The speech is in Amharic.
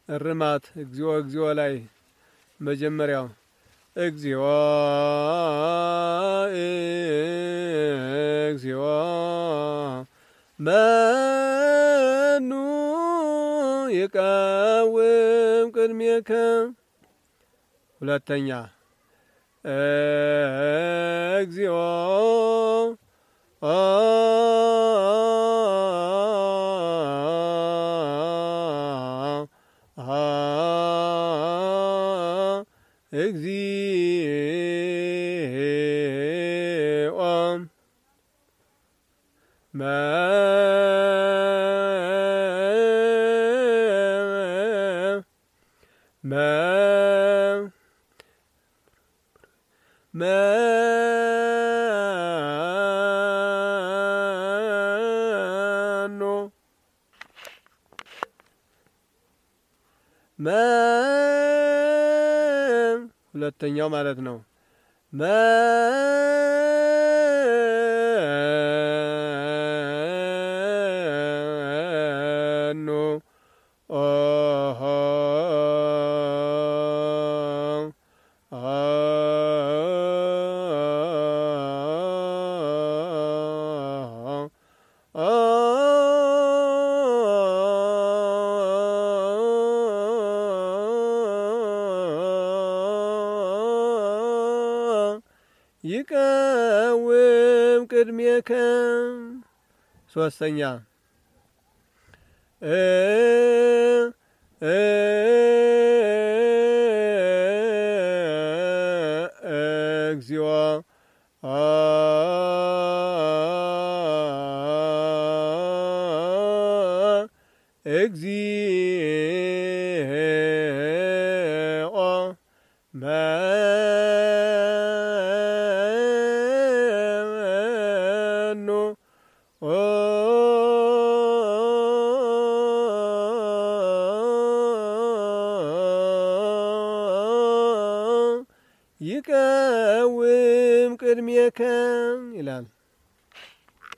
እርማት እግዚኦ እግዚኦ ላይ መጀመሪያው እግዚኦ እግዚኦ መኑ ይቃወም ቅድሜከ ሁለተኛ እግዚኦ እግዚኦ መኖ ሁለተኛው ማለት ነው። መኖ ኦሆ ይቀውም ቅድሜከ ሶስተኛ እግዚኦ እግዚኦ መኑ ይቀውም ቅድሜከ ይላል።